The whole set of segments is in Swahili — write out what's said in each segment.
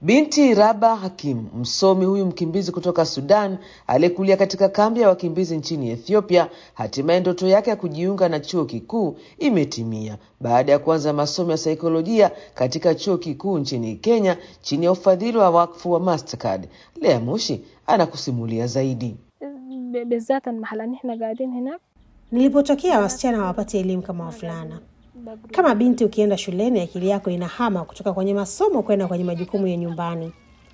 Binti Raba Hakim, msomi huyu mkimbizi kutoka Sudan aliyekulia katika kambi ya wakimbizi nchini Ethiopia, hatimaye ndoto yake ya kujiunga na chuo kikuu imetimia baada ya kuanza masomo ya saikolojia katika chuo kikuu nchini Kenya chini ya ufadhili wa wakfu wa Mastercard. Lea Mushi anakusimulia zaidi. بالذات المحل اللي احنا قاعدين هناك Nilipotokea wasichana hawapati elimu kama wavulana. Kama binti, ukienda shuleni akili yako inahama kutoka kwenye masomo kwenda kwenye majukumu ya nyumbani.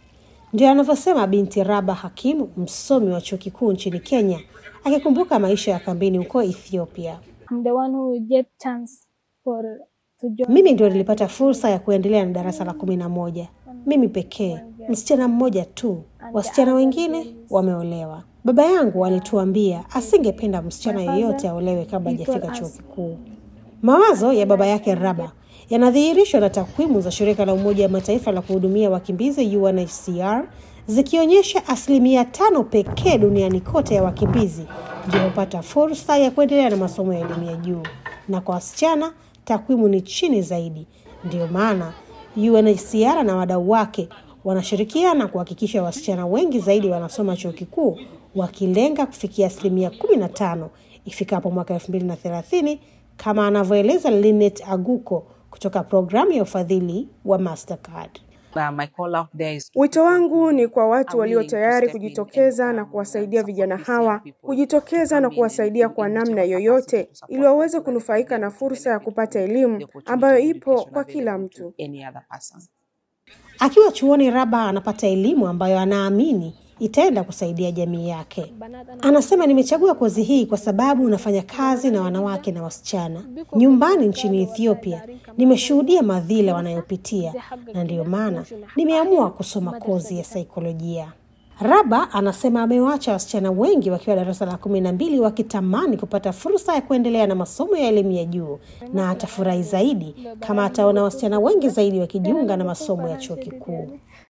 Ndio anavyosema binti Raba Hakimu, msomi wa chuo kikuu nchini Kenya, akikumbuka maisha ya kambini huko Ethiopia. I'm the one who get chance for to join Mimi ndio nilipata fursa ya kuendelea na darasa la kumi na moja, mimi pekee, msichana mmoja tu. Wasichana wengine wameolewa. Baba yangu alituambia asingependa msichana yeyote aolewe kabla hajafika chuo kikuu. Mawazo ya baba yake Raba yanadhihirishwa na takwimu za shirika la Umoja wa Mataifa la kuhudumia wakimbizi UNHCR zikionyesha asilimia tano pekee duniani kote ya wakimbizi ndio hupata fursa ya kuendelea na masomo ya elimu ya juu, na kwa wasichana takwimu ni chini zaidi. Ndiyo maana UNHCR na wadau wake wanashirikiana kuhakikisha wasichana wengi zaidi wanasoma chuo kikuu, wakilenga kufikia asilimia kumi na tano ifikapo mwaka elfu mbili na thelathini kama anavyoeleza Linet Aguko kutoka programu ya ufadhili wa Mastercard. Uh, my call out there is to Wito wangu ni kwa watu are walio willing to tayari step in kujitokeza and, na um, kuwasaidia support vijana these young hawa people kujitokeza na come in kuwasaidia in- kwa in namna whichever yoyote capacity to support ili waweze them, kunufaika na to fursa ya benefit kupata the elimu opportunity ambayo of ipo education kwa kila available mtu. to any other person. Akiwa chuoni, Raba anapata elimu ambayo anaamini itaenda kusaidia jamii yake. Anasema, nimechagua kozi hii kwa sababu unafanya kazi na wanawake na wasichana nyumbani nchini Ethiopia. Nimeshuhudia madhila wanayopitia na ndiyo maana nimeamua kusoma kozi ya saikolojia. Raba anasema amewaacha wasichana wengi wakiwa darasa la kumi na mbili wakitamani kupata fursa ya kuendelea na masomo ya elimu ya juu, na atafurahi zaidi kama ataona wasichana wengi zaidi wakijiunga na masomo ya chuo kikuu.